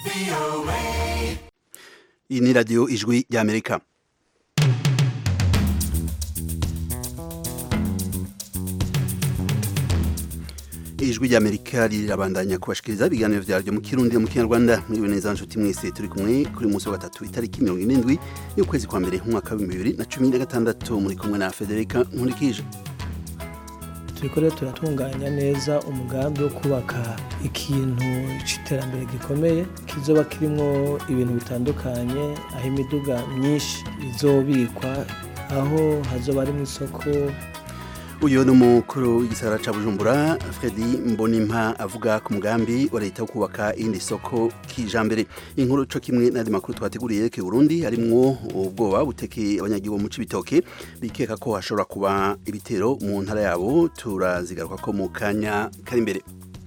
iyi ni radiyo ijwi ry'amerika ijwi ry'amerika rirabandanya kubashikiriza ibiganiro vyaryo mu kirundi no mu kinyarwanda mwiriwe neza nshuti mwese turi kumwe kuri munsi wa gatatu itariki mirongo irindwi y'ukwezi kwa mbere umwaka w'ibihumbi bibiri na cumi na gatandatu muri kumwe na federika nkurikije turiko rero turatunganya neza umugambi wo kubaka ikintu c'iterambere gikomeye kizoba kirimwo ibintu bitandukanye aho imiduga myinshi izobikwa aho hazoba harimwo isoko uyu ni umukuru w'igisagara ca bujumbura fredi mbonimpa avuga ku mugambi wa leta wo kubaka iyindi soko kijambere inkuru co kimwe n'andi makuru twateguriye yerekeye burundi harimwo ubwoba butekeye abanyagihugu mu cibitoke bikeka ko hashobora kuba ibitero mu ntara yabo turazigaruka ko mu kanya kari imbere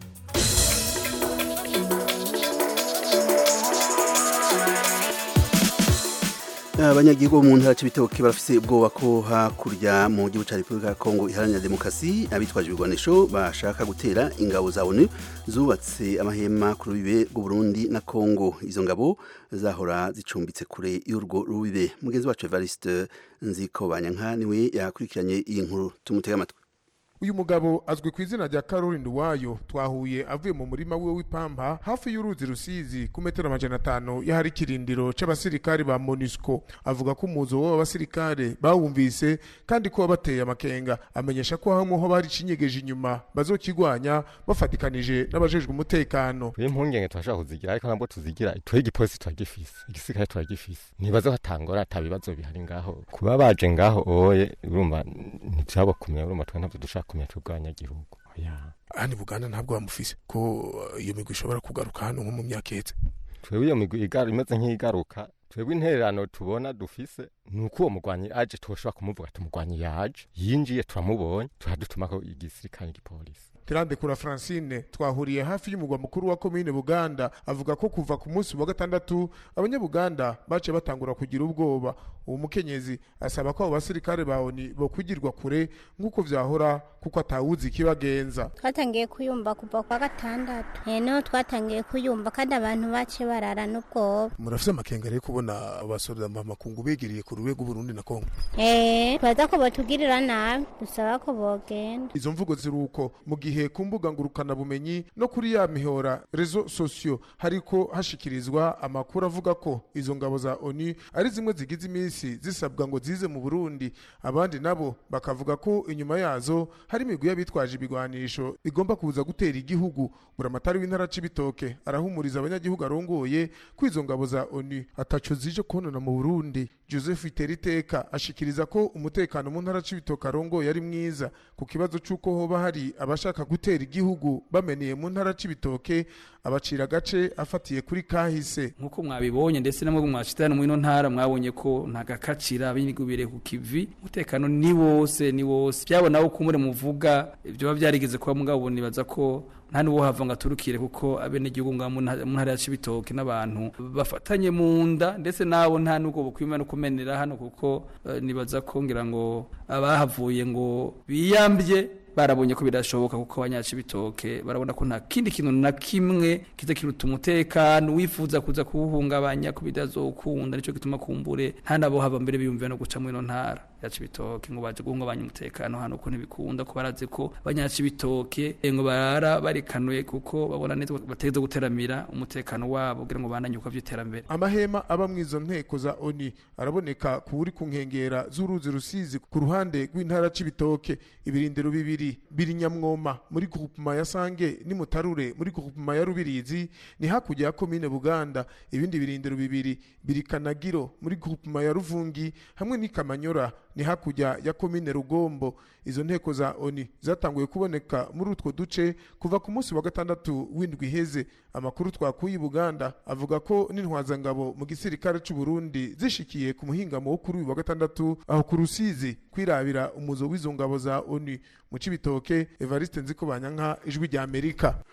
abanyagihugu mu ntara c'ibitoke barafise ubwoba ko hakurya mu gihugu ca repubulika ya kongo iharanira demokarasi abitwaje ibigwanisho bashaka gutera ingabo za onu zubatse amahema ku rubibe rw'uburundi na kongo izo ngabo zahora zicumbitse kure y'urwo rubibe mugenzi wacu evariste nziko banyanka niwe yakurikiranye iyi nkuru tumutega amatwi uyu mugabo azwi ku izina rya Caroline Nduwayo twahuye avuye mu murima wiwe w'ipampa hafi y'uruzi rusizi ku metero amajana atanu y'ahari ikirindiro c'abasirikare ba MONUSCO avuga ko umuzo w'abo basirikare bawumvise kandi ko wabateye amakenga amenyesha ko hamwe ho bari cinyegeje inyuma bazokigwanya bafatikanije n'abajejwe umutekano twe impungenge turashobora kuzigira ariko ntabwo tuzigira twe igipolisi turagifise igisirikare turagifise ntibazo hatangora ata bibazo bihari ngaho kuba baje ngaho oye urumva ntiturabakumira urumva twe ntabwo dushaka kumenya tw'ubwanyagihugu hano buganda ntabwo bamufise ko iyo migwi ishobora kugaruka hano nko mu myaka ihetse twebwe iyo migwi imeze nk'igaruka twebwe intererano tubona dufise ni uko uwo mugwanyi aje tushobora kumuvuga tumugwanyi yaje yinjiye turamubonye turadutumako igisirikare igipolisi Tirandekura Francine twahuriye hafi y'umugwa mukuru wa komine Buganda avuga ko kuva ku munsi wa gatandatu abanyabuganda bace batangura kugira ubwoba uwo mukenyezi asaba ko abo basirikare bawoni bo kwigirwa kure nk'uko vyahora kuko atawuzi ikibagenza twatangiye kuyumva kuva kwa gatandatu eh no twatangiye kuyumva kandi abantu bace barara n'ubwoba murafise amakenga rero kubona abasoda makungu begiriye ku rwego Burundi na Kongo eh twaza ko botugirira nabi dusaba ko bogenda izo mvugo ziruko mu gihe ku mbuga ngurukana bumenyi no kuri ya mihora rezo sosio hariko hashikirizwa amakuru avuga ko izo ngabo za ONU ari zimwe zigize iminsi zisabwa ngo zize mu Burundi abandi nabo bakavuga ko inyuma yazo hari imigwi y'abitwaje ibigwanisho igomba kuza gutera igihugu buramatari w'intara c'ibitoke arahumuriza abanyagihugu arongoye ko izo ngabo za ONU ataco zije konona mu Burundi Joseph Iteriteka ashikiriza ko umutekano mu ntara c'ibitoke arongoye ari mwiza ku kibazo c'uko hoba hari abashaka gutera igihugu bameneye mu ntara c'ibitoke abacira gace afatiye kuri kahise nkuko mwabibonye ndetse namwe mwashitana mu ino ntara mwabonye ko nta gakacira binigubire ku kivi umutekano ni wose ni wose byabona ko kumure muvuga ibyo biba byarigeze kuba mugabo nibaza ko nta n'uwo hava ngo aturukire kuko abenegihugu nga mu ntara ya Cibitoke n'abantu bafatanye mu nda ndetse nabo nta n'ubwo bukwima no kumenera hano kuko uh, nibaza ko ngira ngo abahavuye ngo biyambye barabonye ko birashoboka kuko abanyaci bitoke barabona ko nta kindi kintu na kimwe kiza kiruta umutekano wifuza kuza kuwuhungabanya ko bidazokunda nico gituma kumbure nta nabo hava mbere biyumvira no guca muri ntara yaci bitoke ngo baje guhungabanya umutekano hano ko ntibikunda ko barazi ko abanyaci bitoke ngo barara barikanuye kuko babona neza bateze guteramira umutekano wabo kugira ngo bandanye uko vy'iterambere amahema aba mwizo nteko za ONU araboneka kuri ku nkengera z'uruzi rusizi ku ruhande rw'intara c'ibitoke ibirindiro bibiri biri nyamwoma muri groupement ya Sange ni Mutarure muri groupement ya Rubirizi ni hakurya ya komine Buganda ibindi birindiro bibiri biri Kanagiro muri groupement ya Ruvungi hamwe ni Kamanyora ni hakurya ya komine Rugombo izo nteko za ONU zatanguye kuboneka muri utwo duce kuva ku munsi wa gatandatu w'indwi iheze amakuru twakuye Buganda avuga ko n'intwazangabo mu gisirikare c'u Burundi zishikiye ku muhingamo wo kuri uyu wa gatandatu aho ku Rusizi kwirabira umuzo w'izo ngabo za ONU mu cibitoke Evariste Nziko Banyanka ijwi rya Amerika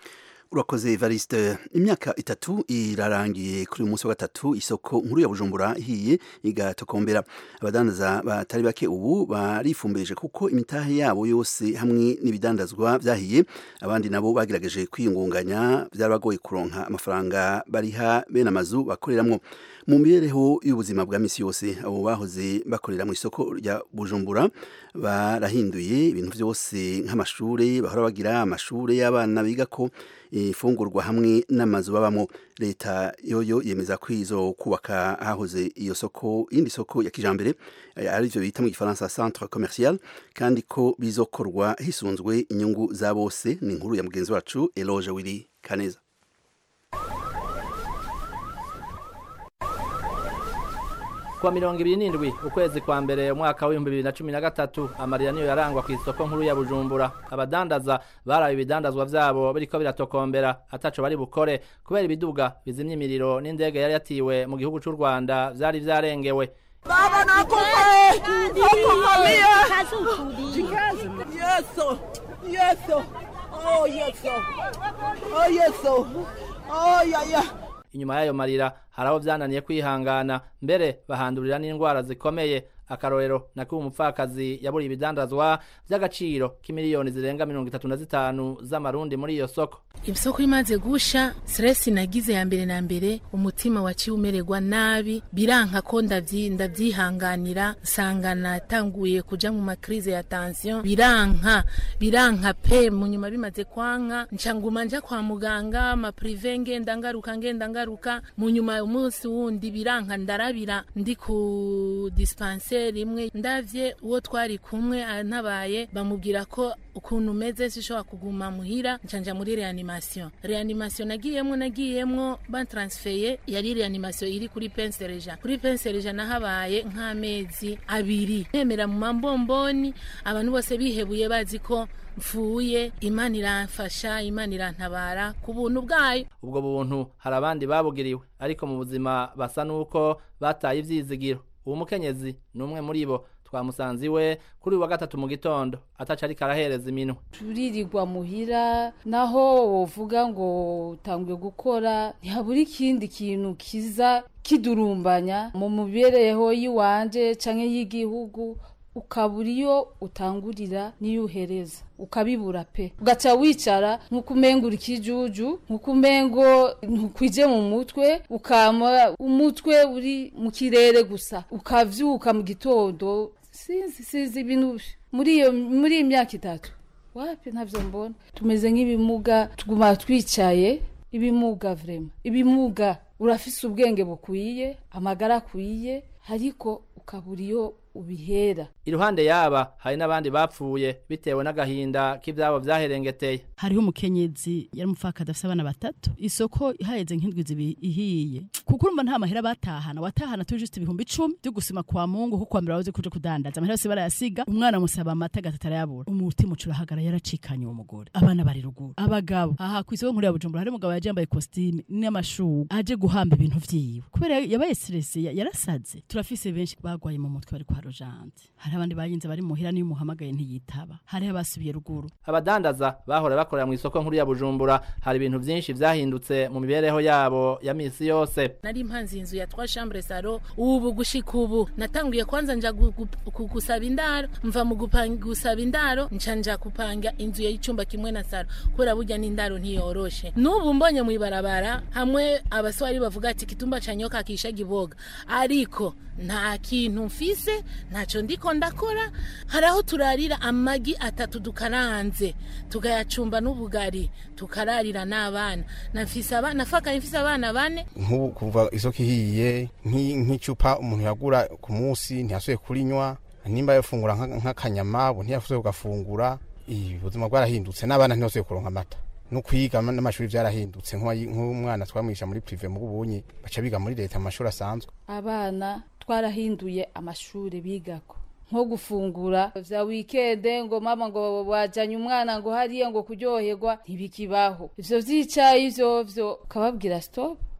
urakoze Evariste imyaka itatu irarangiye kuri uyu munsi wa gatatu isoko nkuru ya Bujumbura ihiye igatokombera abadandaza batari bake ubu barifumbirije kuko imitahe yabo yose hamwe n'ibidandazwa byahiye abandi nabo bagerageje kwiyungunganya byarabagoye kuronka amafaranga bariha bene amazu bakoreramwo mu mibereho y'ubuzima bwa misi yose abo bahoze bakorera mu isoko rya Bujumbura barahinduye ibintu byose nk'amashuri bahora bagira amashuri y'abana biga ko ifungurwa hamwe n'amazu babamo leta yoyo yemeza ko izo kubaka hahoze iyo soko indi soko ya kijambere ari byo bita mu gifaransa centre commercial kandi ko bizokorwa hisunzwe inyungu za bose ni inkuru ya mugenzi wacu Eloge Willy Kaneza kuwa mirongo ibiri n'indwi ukwezi kwa mbere umwaka w'ibihumbi bibiri na cumi na gatatu amarira niyo yarangwa ku isoko nkuru ya bujumbura abadandaza baraye ibidandazwa vyabo biriko biratokombera ataco bari bukore kubera ibiduga bizimya imiriro n'indege yari yatiwe mu gihugu c'u rwanda vyari vyarengewe Baba nakufa! Nakufa mia! Yeso! Yeso! Oh yeso! Oh yeso! Oh ya ya! inyuma y'ayo marira hari aho vyananiye kwihangana mbere bahandurira n'indwara zikomeye akarorero nakuba umupfakazi yaburiye ibidandazwa vy'agaciro k'imiliyoni zirenga mirongo itatu na zitanu z'amarundi muri iyo soko isoko imaze gusha stress nagize ya mbere na mbere umutima waciye umererwa nabi biranka ko ndavyi ndavyihanganira nsanga natanguye kuja mu makrize ya tension biranka biranka pe mu nyuma bimaze kwanka ncanguma nja kwa muganga ama prive ngenda ngaruka ngenda ngaruka mu nyuma umunsi wundi biranka ndarabira ndi ku dispensaire rimwe ndavye uwo twari kumwe antabaye bamubwira ko ukuntu umeze sishobora kuguma muhira ncanja muri reanimation reanimation nagiyemwo nagiyemwo bantransfeye yari reanimation iri kuri pensereja kuri pensereja nahabaye nk'amezi abiri nemera mu mambomboni abantu bose bihebuye bazi ko mfuye imana iramfasha imana irantabara ku buntu bwayo ubwo buntu hari abandi babugiriwe ariko mu buzima basa n'uko bataye ivyizigiro uwo mukenyezi ni umwe muri bo twamusanze iwe kuri uyu wa gatatu mu gitondo ataca ariko arahereza iminwe turirirwa muhira naho wovuga ngo utanguye gukora ntihabura ikindi kintu kiza kidurumbanya mu mibereho y'iwanje canke y'igihugu ukabura iyo utangurira n'iyo uhereza ukabibura pe ugaca wicara nk'uko umenga uri ikijuju nk'uko umengo ntukwije mu mutwe ukama umutwe uri mu kirere gusa ukavyuka mu gitondo sinzi sinzi ibintu muri iyo muri iyi myaka itatu wapi ntavyo mbona tumeze nk'ibimuga tuguma twicaye ibimuga vrema ibimuga urafise ubwenge bukwiye amagara akwiye ariko ukabura iyo ubihera iruhande yaba hari n'abandi bapfuye bitewe n'agahinda k'ivyabo vyaherengeteye hariho umukenyezi yari umupfakadi afise abana batatu isoko ihaheze nk'indwi zibi ihiye kuko urumva nta mahera batahana watahana turi just ibihumbi icumi vyo gusima kwa mungu kuko kwambere wabuze kuja kudandaza amahera yose barayasiga umwana musaba amata gatatu arayabura umutima uca urahagara yaracikanye uwo mugore abana bari ruguru abagabo aha kw'isoko nkuru ya bujumbura hari umugabo yaje yambaye kositime n'amashugu aje guhamba ibintu vyiwe kubera yabaye stresse yarasaze turafise benshi bagwaye mu mutwe bari kwa rojante hari abandi bayinze bari muhira niyo umuhamagaye ntiyitaba hariho abasubiye ruguru abadandaza bahora bakorera mu isoko nkuru ya bujumbura hari ibintu vyinshi vyahindutse mu mibereho yabo ya misi yose nari impanzi inzu ya trois chambres salo ubu gushika ubu natanguye kwanza nja gu- gu- gu- gusaba indaro mva mu gupanga gusaba indaro nca nja kupanga inzu y'icumba kimwe na salo kubera burya n'indaro ntiyoroshe n'ubu mbonye mw'ibarabara hamwe abaswari bavuga ati kitumba ca nyoka kisha giboga ariko nta kintu mfise ntaco ndiko ndakora hari aho turarira amagi atatu dukaranze tukayacumba n'ubugari tukararira n'abana nafise abana nafakaye mfise abana bane nk'ubu kuva isoko ihiye nk'i- nk'icupa umuntu yagura ku munsi ntiyasubiye kurinywa nimba yafungura nka- nk'akanyama ubu ntiyasubiye kugafungura Ih, ubuzima bwarahindutse n'abana ntibasubiye kuronka amata no kwiga ama- n'amashuri byarahindutse nk'uwayi- nk'umwana twamwisha muri prive mu bubunyi baca biga muri leta mu mashuri asanzwe abana twarahinduye amashuri bigako nko gufungura vya wikende ngo mama ngo wajanye umwana ngo hariya ngo kuryoherwa ntibikibaho ivyo vyicaye ivyo vyo ukababwira stop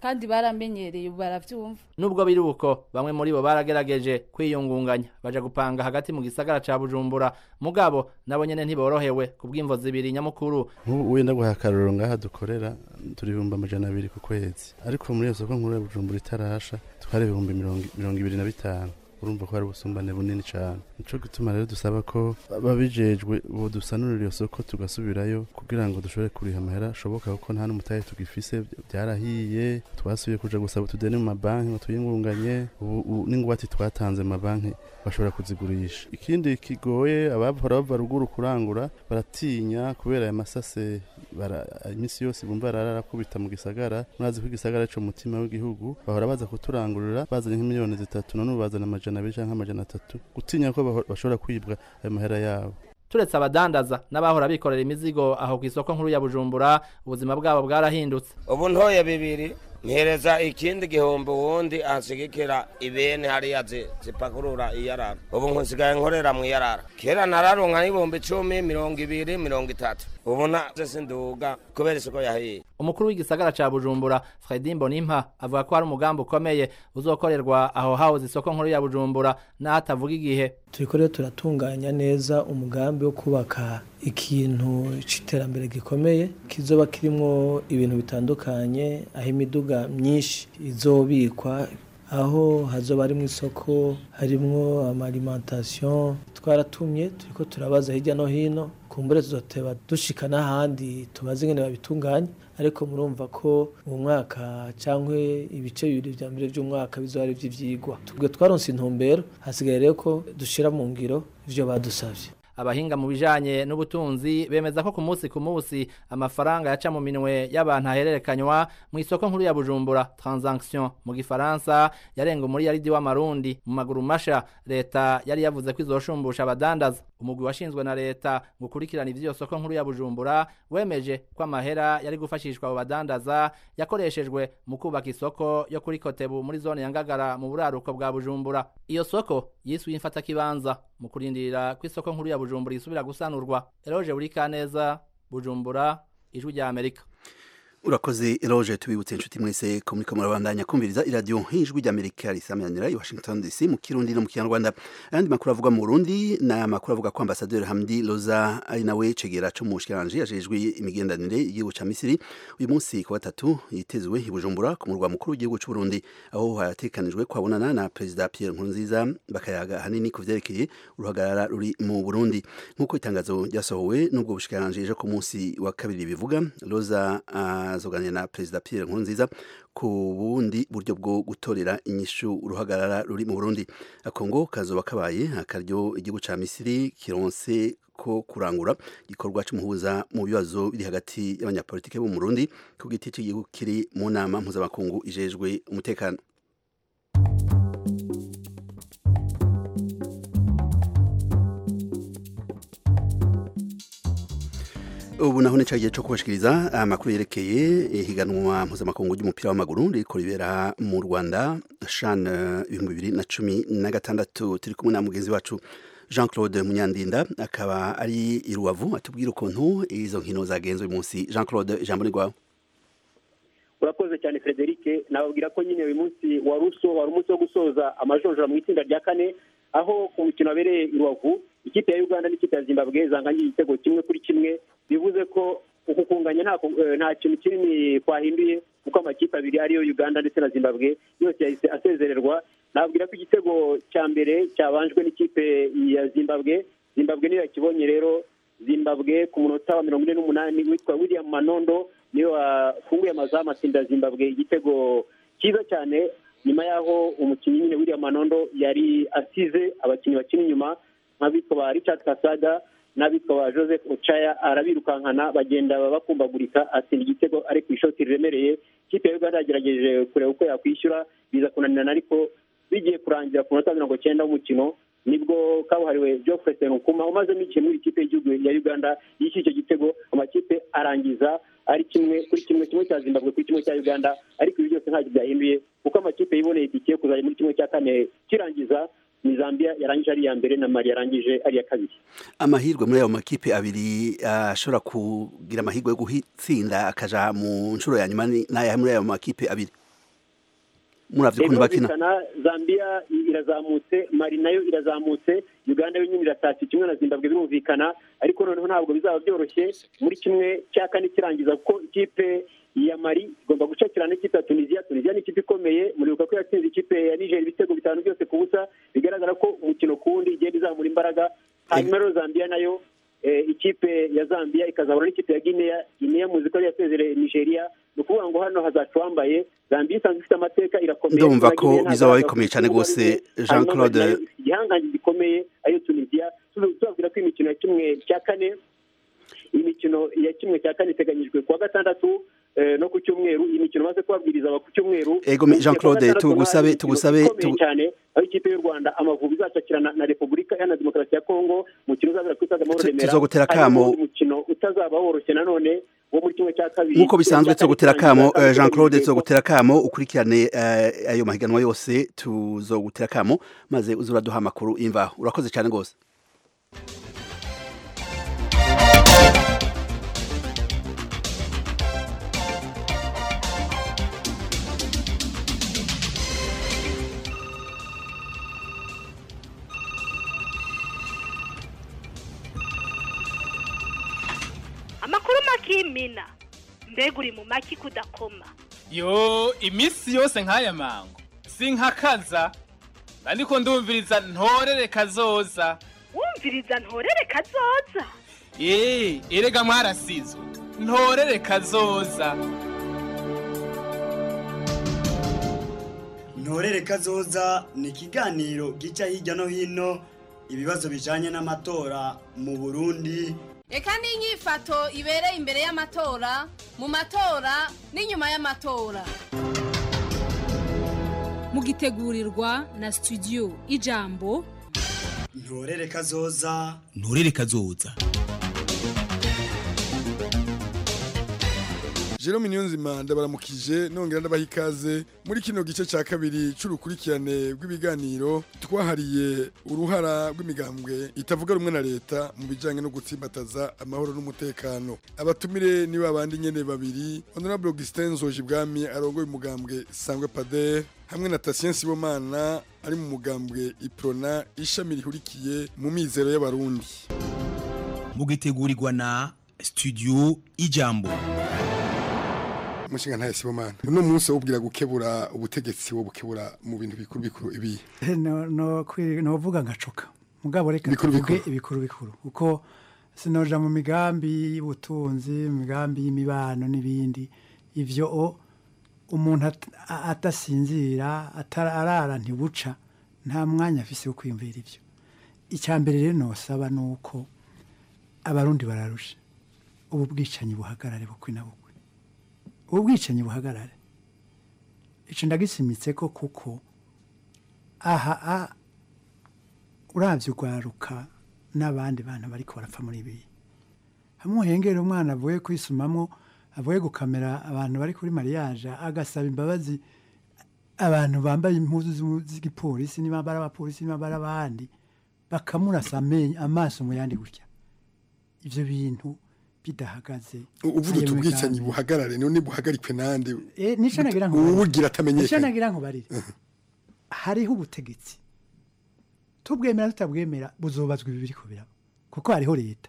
kandi baramenyereye ubu baravyumva nubwo biri uko bamwe muri bo baragerageje kwiyungunganya baja gupanga hagati mu gisagara ca bujumbura mugabo nabo nyene ntiborohewe ku bw'imvo zibiri nyamukuru nk'ubu wenda guha akarorero ngaha dukorera turi ibihumbi amajana abiri ku kwezi ariko muri iyo soko nkuru ya bujumbura itarasha twari ibihumbi mirongo mirongo ibiri na bitanu urumva ko hari ubusumbane bunini cyane nico gituma rero dusaba ko babijejwe bodusanurira iyo soko tugasubirayo kugira ngo dushobore kuriha amahera ashoboka kuko nta n'umutahe tugifise byarahiye twasubiye kuja gusaba utudeni mu mabanki ngo tuyingunganye ubu ubu n'ingwate twatanze mu mabanki bashobora kuzigurisha ikindi kigoye abahora bava ruguru kurangura baratinya kubera aya masase bara- iminsi yose bumva ararakubita mu gisagara murazi ko igisagara cyo mutima w'igihugu bahora baza kuturangurira bazanye nk'imiliyoni zitatu none ubu bazana amajana abiri canke amajana atatu gutinya ko baho- bashobora kwibwa ayo mahera yabo turetse abadandaza n'abahora bikorera imizigo aho ku isoko nkuru ya bujumbura ubuzima bwabo bwarahindutse ubu ntoye bibiri mpereza ikindi gihumbi uwundi anshigikira ibene hariya zi- zipakurura iyarara ubu nkusigaye nkorera mu iyarara kera nararonka n'ibihumbi icumi mirongo ibiri mirongo itatu ubu naje sinduga kubera isoko yahiye umukuru w'igisagara ca bujumbura fredi mbonimpa avuga ko hari umugambi ukomeye uzokorerwa aho hahoze isoko nkuru ya bujumbura n'aho atavuga igihe turiko rero turatunganya neza umugambi wo kubaka ikintu c'iterambere gikomeye kizoba kirimwo ibintu bitandukanye aho imiduga myinshi izobikwa aho hazoba harimwo isoko harimwo amaalimentation twaratumye turiko turabaza hirya no hino kumbure tuzoteba dushika n'ahandi tubaze ingene babitunganya ariko murumva ko mu mwaka cyangwa ibice bibiri vya mbere vy'umwaka bizoba ari ivy'ivyigwa tubwe twaronse intumbero hasigaye rero ko dushira mu ngiro ivyo badusavye abahinga mu bijanye n'ubutunzi bemeza ko ku munsi ku munsi amafaranga yaca mu minwe y'abantu ahererekanywa mu isoko nkuru ya bujumbura transaction mu gifaransa yarenga umuriyaridi w'amarundi mu maguru masha leta yari yavuze ko izoshumbusha abadandaza umugwi washinzwe na leta ngo ukurikirane ivy'iyo soko nkuru ya bujumbura wemeje ko amahera yari gufashishwa abo badandaza yakoreshejwe mu kubaka isoko yo kuri kotebu muri zone ya ngagara mu buraruko bwa bujumbura iyo soko yiswe imfatakibanza mu kurindira ko isoko nkuru ya bujumbura isubira gusanurwa eroje buri kaneza bujumbura ijwi rya amerika urakoze eroge tubibutse inshuti mwese ko muriko murabandanya kumviriza iradiyo nk'ijwi ry'amerika risamanira i washington dc mu kirundi no mu kinyarwanda ayandi makuru avuga mu burundi ni amakuru avuga ko ambasaderi hamdi loza ari nawe cegera co mu bushikiranganji yajejwe imigenderanire y'igihugu ca misiri uyu munsi ku gatatu yitezwe i bujumbura ku murwa mukuru w'igihugu c'uburundi aho hatekanijwe kwabonana na perezida pierre nkurunziza bakayaga hanini ku vyerekeye uruhagarara ruri mu burundi nk'uko itangazo ryasohowe n'ubwo bushikiranganji ejo ku munsi wa kabiri bivuga loza azoganira na perezida Pierre Nkurunziza ku bundi buryo bwo gutorera inyishu uruhagarara ruri mu Burundi akongo kazoba kabaye akaryo igihugu ca Misiri kironse ko kurangura igikorwa c'umuhuza mu bibazo biri hagati y'abanyapolitike bo mu Burundi ku giti cy'igihugu kiri mu nama mpuzamakungu ijejwe umutekano ubu naho ni cyagiye cyo kubashikiriza amakuru yerekeye ihiganwa mpuzamakungu ry'umupira w'amaguru riko ribera mu Rwanda shan ibihumbi bibiri na cumi na gatandatu turi kumwe na mugenzi wacu Jean Claude Munyandinda akaba ari i Rubavu atubwira ukuntu izo nkino zagenze uyu munsi Jean Claude ijambo ni rwawe urakoze cyane Frederic nababwira ko nyine uyu munsi wari uso wari umunsi wo gusoza amajonjora mu itsinda rya kane aho ku mukino wabereye i Rubavu ikipe ya Uganda n'ikipe ya Zimbabwe zanganyiye igitego kimwe kuri kimwe bivuze ko uku kunganya nta nta kintu kinini twahinduye kuko amakipe abiri ariyo Uganda ndetse na Zimbabwe yose yahise asezererwa nabwira ko igitego cya mbere cyabanjwe n'ikipe ya Zimbabwe Zimbabwe niyo yakibonye rero Zimbabwe ku munota wa mirongo ine n'umunani witwa William Manondo niyo wafunguye amazamu atsinda Zimbabwe igitego cyiza cyane nyuma y'aho umukinnyi nyine William Manondo yari asize abakinnyi bakina inyuma nk'abitwa ba Richard Kasaga n'abitwa ba Joseph Ochaya arabirukankana bagenda bakumbagurika atsinda igitego ari ku ishoti riremereye ikipe ya Uganda yagerageje kureba uko yakwishyura biza kunanirana ariko bigiye kurangira ku munota mirongo cyenda w'umukino nibwo kabuhariwe Geoffrey Senukuma umazemo ikintu muri ikipe y'igihugu ya Uganda yishyuye icyo gitego amakipe arangiza ari kimwe kuri kimwe kimwe cya Zimbabwe kuri kimwe cya Uganda ariko ibi byose ntacyo byahinduye kuko amakipe yiboneye itike kuzajya muri kimwe cya kane kirangiza ni Zambia yarangije ari iya mbere na Mali yarangije ari iya kabiri amahirwe muri ayo makipe abiri ashobora kugira amahirwe yo gutsinda akaja mu nshuro ya nyuma n'aya muri ayo makipe abiri muravye ukuntu bakina birumvikana zambia i- irazamutse mari nayo irazamutse uganda yo nyine iratashye kimwe na zimbabwe birumvikana ariko noneho ntabwo bizaba byoroshye muri kimwe cya kane kirangiza kuko ikipe ya mari igomba gucakira n'ikipe ya tunisiya tunisiya ni ikipe ikomeye muribuka ko yatsinze ikipe ya niger ibitego bitanu byose ku busa bigaragara ko umukino ku wundi igenda izamura imbaraga hanyuma rero zambia nayo eh, ikipe ya zambia ikazahura n'ikipe ya guinea guinea muzi ko yari yasezereye nigeria ni ukuvuga ngo hano hazaca uwambaye zambia isanzwe ifite amateka irakomeye ndumva na ko Guinea bizaba ntazaza bikomeye cyane ku rwose kibuga jean hanyuma claude nayo ifite igihangange gikomeye ariyo tunisiya Tuzo- tubabwira ko imikino ya kimwe cya kane imikino ya kimwe cya kane iteganyijwe kuwa gatandatu eh, no ku cyumweru iyi mikino maze kubabwiriza aba ku cyumweru Ego, Mu gihe Jean kuwa Claude, gatandatu tugusabe- hari imikino tugusabe- ikomeye tugu- cyane aho ikipe y'u rwanda amavubi izacakirana na repubulika iharanira demokarasi ya kongo umukino uzabera ku stade amahoro Tu- remera tuzogutera Hanyuma akamo. uwundi mukino utazaba woroshye nanone wo muri kimwe cya kabiri nk'uko bisanzwe Kimwe cya tuzogutera kabiri kamo kirangiza eh, jean claude hateganyijwe ko- tuzogutera kamo ukurikirane eh, ayo mahiganwa yose tuzogutera kamo maze uze uraduha amakuru imvaho urakoze cyane rwose amakuru makimina mbega uri mu maki kudakoma yo iminsi yose nk'aya mango sinkakaza ariko ndumviriza ntorere kazoza wumviriza ntorere kazoza eee erega mwarasizwe ntorere kazoza ntorere kazoza ni ikiganiro gica hirya no hino ibibazo bijanye n'amatora mu burundi reka n'inyifato ibereye imbere y'amatora mu matora n'inyuma y'amatora mugitegurirwa na studio ijambo ntorere kazoza nturere kazoza Jerome Niyonzima ndabaramukije nongera ndabaha ikaze muri kino gice cya kabiri c'urukurikirane rw'ibiganiro twahariye uruhara rw'imigambwe itavuga rumwe na leta mu bijanye no gutsimbataza amahoro n'umutekano abatumire ni babandi nyene babiri Honorable Augustin Nzojibwami arongoye umugambwe Sangwe Pader hamwe na Tatien Sibomana ari mu mugambwe Iprona ishami rihurikiye mu mizero y'abarundi mugitegurirwa na studio ijambo umushinga ntaye Sibomana uno munsi wubwira gukebura ubutegetsi wo bukebura mu bintu bikuru bikuru ibi no no kwi- novuga ngacoka mugabo reka Bikuru tuvuge bikuru. ibikuru bikuru uko sinoja mu migambi y'ubutunzi mu migambi y'imibano n'ibindi ivyo o umuntu at- a- atasinzira atara- arara ntibuca nta mwanya afise wo kwiyumvira ivyo icya mbere rero nosaba ni uko abarundi bararusha ubu bwicanyi buhagarare bukwi na bukwi ubu bwicanyi buhagarare ico ndagisimitse ko kuko aha a uravye urwaruka n'abandi bantu bariko barapfa muri ibi hamwe uhengera umwana avuye kwisumamwo avuye gukamera abantu bari kuri mariage agasaba imbabazi abantu bambaye impuzu z'u- z'igipolisi niba bari abapolisi niba bari abandi bakamurasa amenyo amaso mu yandi gutya ivyo bintu bidahagaze uvuga ayo uti ubwicanyi migambi. buhagarare none buhagarikwe nande Eh, nico nagira nkubarire. uwugira Nico atamenyekanye nagira nkubarire hariho ubutegetsi tubwemera tutabwemera buzobazwa ibi biriko biraba kuko hariho leta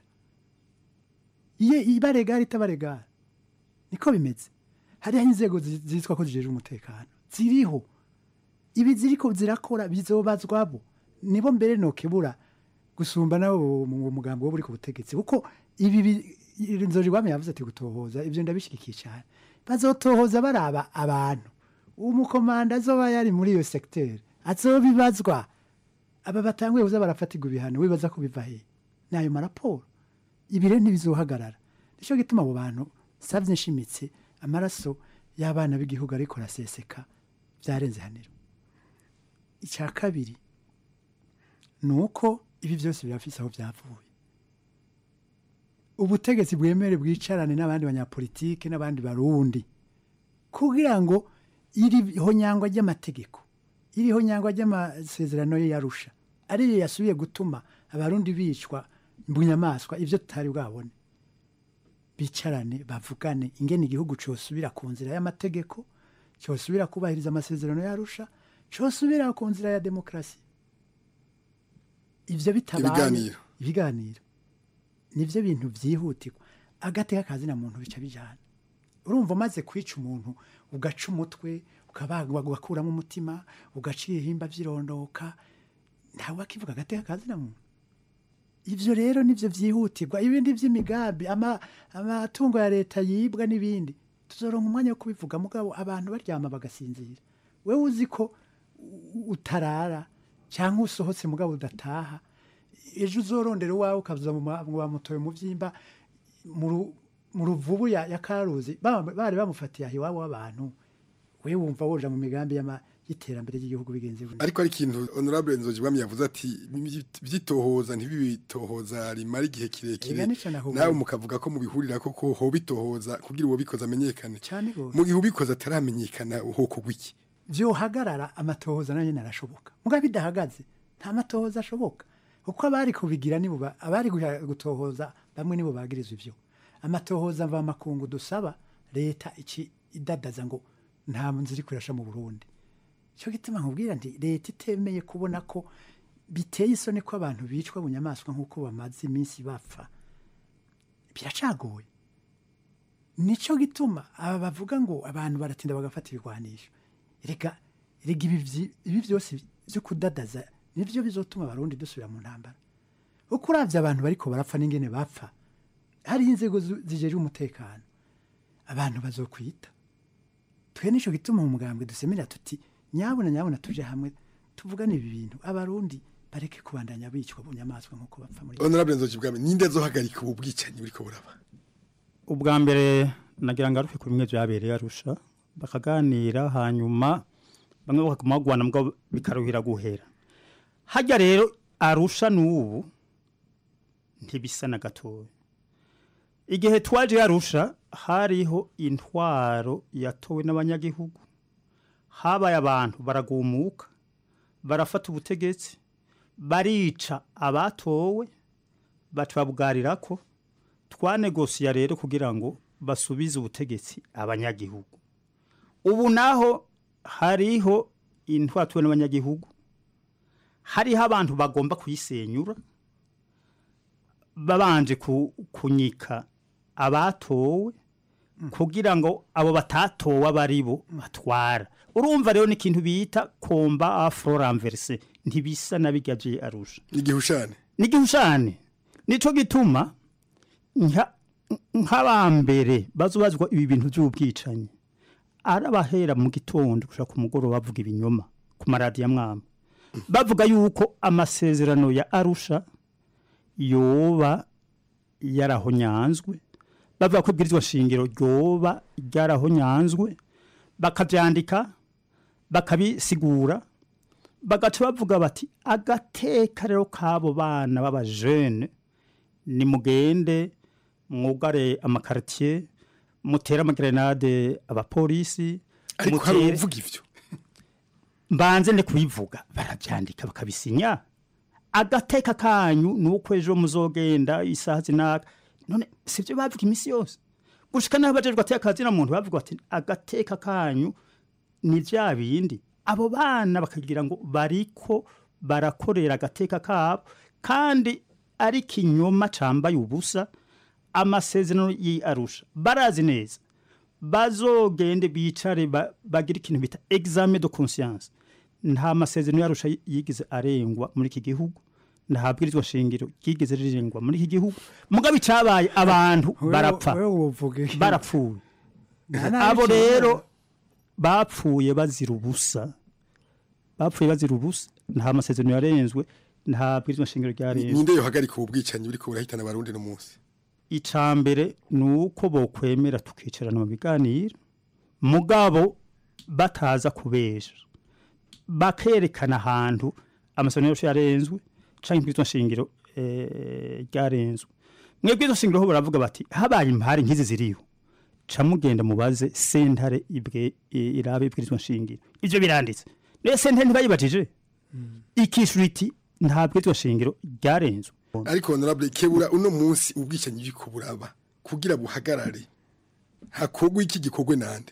iye iba regari itaba regari niko bimeze hariho inzego zi- zitwa ko zijejwe umutekano ziriho ibi ziriko zirakora bizobazwabo nibo mbere nokebura gusumba nabo mu mugambo wo buri ku butegetsi kuko ibi bi- nzojigwami yavuze ati gutohoza ivyo ndabishyigikiye cyane bazotohoza baraba abantu umukomanda azoba yari muri iyo sekiteri azobibazwa aba batanguye kuza barafatirwa ibihano wibaza ko biva he ni ayo maraporo ibi rero ntibizohagarara nicyo gituma abo bantu savye nshimitse amaraso y'abana b'igihugu ariko araseseka byarenze haniro icya kabiri ni uko ibi byose birafise aho byavuye ubutegetsi bwemere bwicarane n'abandi banyapolitike n'abandi barundi kugira ngo iri honyangwa ry'amategeko iri honyangwa ry'amasezerano ye yarusha ariyo yasubiye gutuma abarundi bicwa mu nyamaswa ibyo tutari bwabone bicarane bavugane ingene igihugu cyosubira ku nzira y'amategeko cyosubira kubahiriza amasezerano yarusha cyosubira ku nzira ya demokarasi ibyo bitabaye Ibiganiro. ibiganiro nibyo bintu byihutirwa agateka kazina muntu bica bijyana urumva umaze kwica umuntu ugaca umutwe ukabagwa ugakuramo umutima ugaca ibihimba by'irondoka ntawe wakivuga agateka kazina muntu ibyo rero nibyo byihutirwa ibindi by'imigambi ama- amatungo ya leta yibwa n'ibindi tuzoronka umwanya wo kubivuga mugabo abantu baryama bagasinzira wowe uzi ko u- utarara cyangwa usohotse mugabo udataha ejo uzorondera uwawe ukaza mu ma- mu bamutoye mu byimba mu ru- mu ruvubu ya, ya karuzi ba- bari bamufatiye aho iwabo w'abantu we wumva woja mu migambi y'ama- y'iterambere ry'igihugu bigenze gutya. ariko ari ikintu honorable nzojibwami yavuze ati byitohoza ntibibitohoza rimara igihe kirekire Ega nico nahuye. nawe mukavuga ko mubihurira ko ko ho bitohoza kugira uwo bikoze amenyekane cyane gose mu gihe ubikoze ataramenyekana ho kugwa iki vyohagarara amatohoza nayo nyene arashoboka muga bidahagaze nta matohoza ashoboka kuko abari kubigira nibo ba- abari guha- gutohoza bamwe nibo bagirizwa ivyo amatohoza mva makungu dusaba leta iki idadaza ngo nta nzira iri kurasha mu Burundi cyo gituma nkubwira nti leta itemeye kubona ko biteye isoni ko abantu bicwa bunyamaswa nk'uko bamaze iminsi bapfa biracagoye nico gituma aba bavuga ngo abantu baratinda bagafata ibigwanisho reka rega ibi vyi- ibi byose byo kudadaza nibyo bizotuma abarundi dusubira mu ntambara uko uravye abantu bariko barapfa n'ingene bapfa hariho inzego zu- zijejwe umutekano abantu bazokwita twe nico gituma mu mugambwe dusemerera tuti nyabona nyabona tuje hamwe tuvugane ibi bintu abarundi bareke kubandanya bicwa bunyamaswa nk'uko bapfa muri honorable nzojibwami ninde azohagarika ubu bwicanyi buriko buraba ubwa mbere nagira ngo aruke ku bimwe byabereye arusha bakaganira hanyuma bamwe bakaguma bagwana mbwa bikaruhira guhera hajya rero arusha n'ubu ntibisa na gatoya igihe twaje arusha hariho intwaro yatowe n'abanyagihugu habaye abantu baragumuka barafata ubutegetsi barica abatowe batubabwarira ko twanegosiya rero kugira ngo basubize ubutegetsi abanyagihugu ubu naho hariho intwatuwe n'abanyagihugu hariho abantu bagomba kuyisenyura babanje ku- kunyika abatowe kugira ngo abo batatowe aba ari bo batwara urumva rero ni ikintu bita komba afro ranverse ntibisa na bijya bye arusha igihushane n'igihushane nico gituma nka- nk'abambere bazubazwa ibi bintu by'ubwicanyi arabahera mu gitondo gushaka ku mugoroba bavuga ibinyoma ku maradiyo amwama bavuga yuko amasezerano ya arusha yoba yarahonyanzwe bavuga ko ibwirizwa shingiro ryoba ryarahonyanzwe bakabyandika bakabisigura bagaca bavuga bati agateka rero k'abo bana b'abajene nimugende mwugare amakaritiye mutere amagerenade abapolisi ariko hari mutere- uvuga ivyo mbanze ne kubivuga barabyandika bakabisinya agateka kanyu nuko ejo muzogenda isaha zinaka none sibyo bavuga iminsi yose gushika naho bajejwe ateka kazina muntu bavuga bati agateka kanyu ni vya bindi abo bana bakagira ngo bariko barakorera agateka kabo kandi ari kinyoma cambaye ubusa amasezerano y'arusha barazi neza bazogende bicare ba- bagire ikintu bita examen de conscience nta masezerano yarusha yigeze arengwa muri iki gihugu nta bwirizwa shingiro ryigeze rirengwa muri iki gihugu mugabe icabaye abantu barapfa barapfuye abo rero bapfuye bazira ubusa bapfuye bazira ubusa nta masezerano yarenzwe nta bwirizwa shingiro ryarenzwe ninde yohagarika ubu bwicanyi buriko burahitana abarundi no munsi icambere ni uko bokwemera tukicarana mu biganiro mugabo bataza kubesha bakerekana ahantu amasezerano yose yarenzwe canke ibwirizwa shingiro eh, ryarenzwe mwebwe izo shingiro ho baravuga bati habaye impari nk'izi ziriho ca mugenda mubaze sentare ibwe i- irabe ibwirizwa shingiro ivyo biranditse niyo sentare ntibayibajije ikishura iti nta bwirizwa shingiro ryarenzwe ariko honorable kebura uno munsi ubwicanyi buriko buraba kugira buhagarare hakogwa iki gikogwe nande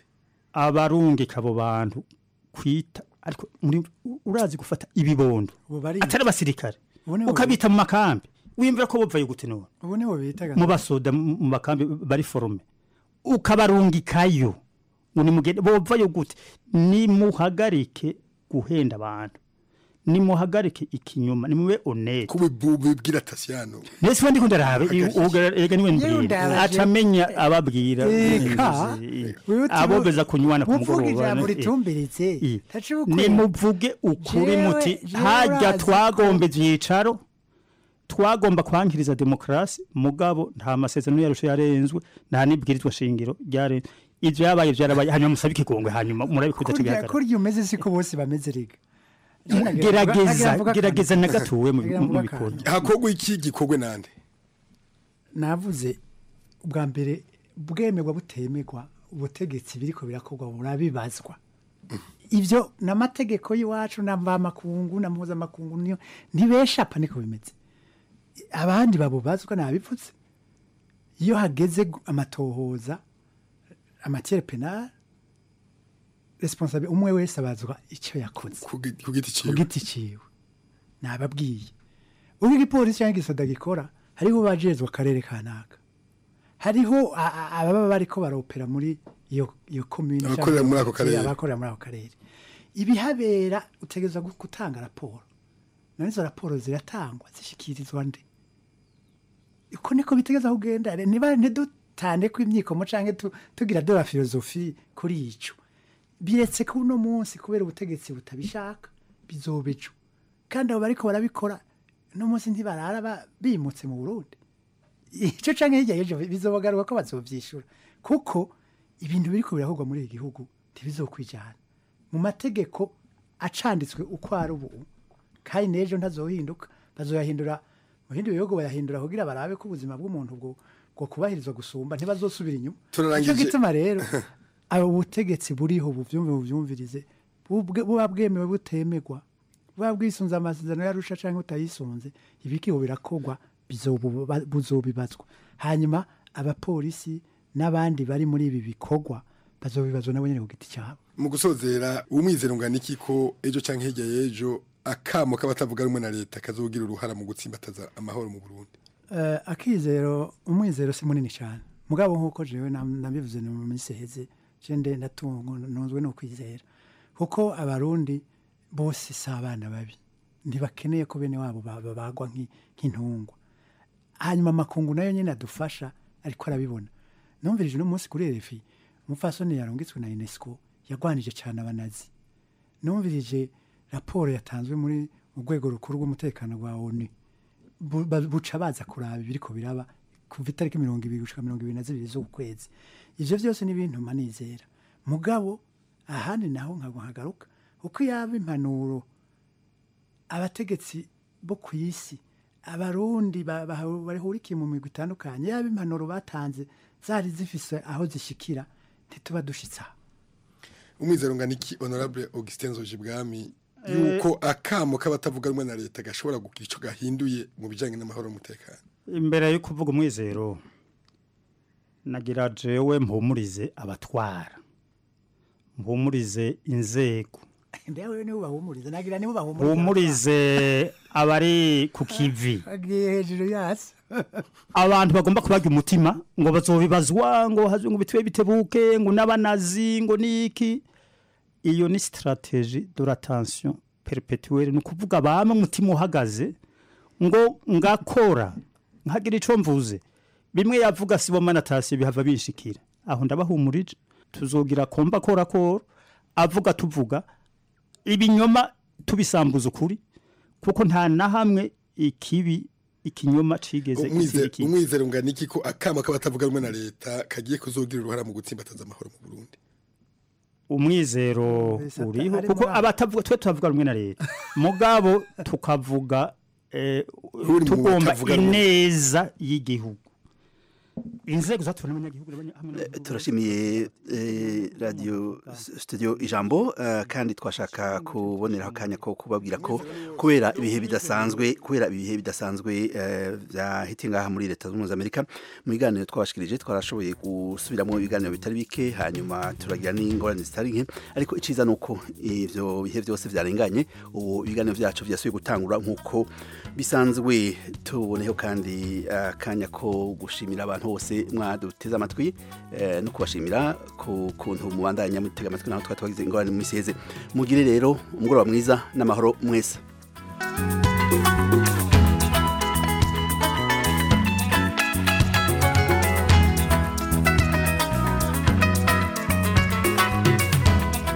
abarungika abo bantu kwita ariko muri urazi gufata ibibondo atari abasirikare Ubu nibo ukabita mu makambi wimvira ko bopfaye gute none ubu nibo bita mu basoda mu mu makambi bari forume ukabarungikayo ngo nimugende bopfayo gute nimuhagarike guhenda abantu nimuhagarike ikinyuma nimube honete kubibwira tasiyano nese wandi kundarabe ega niwe mbwira ndabaje. acamenya ababwira Eka, wewe uti- abobeza kunywana ku muvuga mugoroba ijambo eh. ritumbiritse I. taci bukwe nimuvuge ukuri Jewe- muti jewe hajya urazi twagomba ibyicaro twagomba kwankiriza demokarasi mugabo nta masezerano yarusha yarenzwe nta n'ibwirizwa shingiro ryarenzwe ivyo yabaye vyarabaye hanyuma musabe ikigongwe hanyuma murabikunda kurya kigaragara kurya umeze siko bose bameze riga gerageza gerageza na gatuwe mu mu bikorwa hakorwa iki gikorwe nande navuze ubwa mbere bwemerwa butemerwa ubutegetsi biriko birakorwa burabibazwa ibyo n'amategeko y'iwacu na mvamakungu na mpuzamakungu niyo ntibeshapa niko bimeze abandi babubazwa nabipfutse iyo hageze gu- amatohoza amatiere penal responsable umwe wese abazwa icyo yakoze ku giti ku giti ciwe nababwiye ubwo igipolisi cyangwa igisoda gikora hariho bajejwe akarere kanaka hariho a- a- ababa bariko baropera muri iyo iyo commune Abakorera muri ako karere. abakorera muri ako karere ibihabera utegereza gu- gutanga raporo none izo raporo ziratangwa zishikirizwa nde uko niko bitegeza kugenda Re- niba ntidutande ko imyikomo canke tu- tugira de la filozofi kuri ico biretse ko uno munsi kubera ubutegetsi butabishaka bizoba ejo kandi abo bariko barabikora uno munsi ntibarara ba- bimutse mu burundi icyo canke hirya y'ejo bizobagaruka ko bazovyishura kuko ibintu biriko birakorwa muri iki gihugu ntibizokwijana mu mategeko acanditswe uko ari ubu kandi n'ejo ntazohinduka bazoyahindura mu bindi bihugu bayahindura kugira barabe ko ubuzima bw'umuntu bwo bwo kubahirizwa gusumba ntibazosubira inyuma Turarangije. Nico gituma rero abo butegetsi buriho buvyumve buvyumvirize bubwe- buba bwemewe butemerwa buba bwisunze amasezerano yarusha canke utayisunze ibikiho birakorwa bizobu- buzobibazwa hanyuma abapolisi n'abandi bari muri ibi bikorwa bazobibazwa nabo nyene ku giti cyabo mu gusozera umwizero ngana iki ko ejo canke hirya y'ejo akamo k'abatavuga rumwe na leta kazogira uruhara mu gutsimbataza amahoro mu Burundi Eh, akizero umwizero si munini cyane mugabo nk'uko jewe nam- nabivuze no mu minsi iheze je nde ndatungo ntunzwe no kwizera kuko abarundi bose si abana babi ntibakeneye ko bene wabo ba- babagwa nk'i- nk'intungwa hanyuma amakungu nayo nyine adufasha ariko arabibona numvirije uno munsi kuri RFI umupfasoni yarungitswe na UNESCO yagwanije cyane abanazi numvirije raporo yatanzwe muri mu rwego rukuru rw'umutekano rwa ONU bu- ba- buca baza kuraba ibiriko biraba kuva itariki mirongo ibiri gushika mirongo ibiri na zibiri z'ukwezi ivyo vyose ni ibintu manizera mugabo ahandi naho nkagwa nkagaruka uko yaba impanuro abategetsi bo ku isi abarundi ba- ba- bahurikiye mu migwi itandukanye yaba impanuro batanze zari zifise aho zishikira ntituba dushitse aho umwizero ngana iki honorable Augustin Zojibwami Eh. yuko akamo k'abatavuga rumwe na leta gashobora kugira ico gahinduye mu bijanye n'amahoro n'umutekano imbere yo kuvuga umwizero nagira jewe mpumurize abatwara mpumurize inzego ndewe nibo bahumuriza nagira nibo bahumuriza mpumurize abari ku kivi agiye hejuru yasi abantu bagomba kubaga umutima ngo bazobibazwa ngo hazwe ngo bitwe bitebuke ngo n'abanazi ngo niki iyo ni strategie de la tension perpetuelle ni ukuvuga bamwe umutima uhagaze ngo ngakora nkagira ico mvuze bimwe yavuga sibo manatasi bihava bishikira aho ndabahumurije tuzogira komba kora kora avuga tuvuga ibinyoma tubisambuza ukuri kuko nta na hamwe ikibi ikinyoma cigeze Umwize- gitsindika ikindi. umwizero ngana iki ko akamo k'abatavuga rumwe na leta kagiye kuzogira uruhara mu gutsimbataza amahoro mu Burundi umwizero Mbese ata- uriho ari kuko muri abo. abatavuga twe tuvuga rumwe na leta mugabo tukavuga eh, Uri mu tugomba batavuga rumwe. ineza y'igihugu inzego zatora n'abanyagihugu n'abanya- hamwe Eh, turashimiye eh, radio s- studio ijambo eh, kandi twashaka kuboneraho akanya ko kubabwira ko kubera ibihe bidasanzwe kubera ibihe bidasanzwe eh, byahitiye ngaha muri leta zunze ubumwe za amerika mu biganiro twabashikirije twarashoboye gusubiramo ibiganiro bitari bike hanyuma turagira n'ingorane zitari nke ariko iciza ni uko ivyo bihe byose vyarenganye ubu ibiganiro vyacu vyasubiye gutangura nk'uko bisanzwe tuboneho kandi akanya ko gushimira abantu bose mwaduteze amatwi eh, no kubashimira ku kuntu mubandanya mutega amatwi naho twari twagize ingorane mu misi iheze mugire rero umugoroba mwiza n'amahoro mwese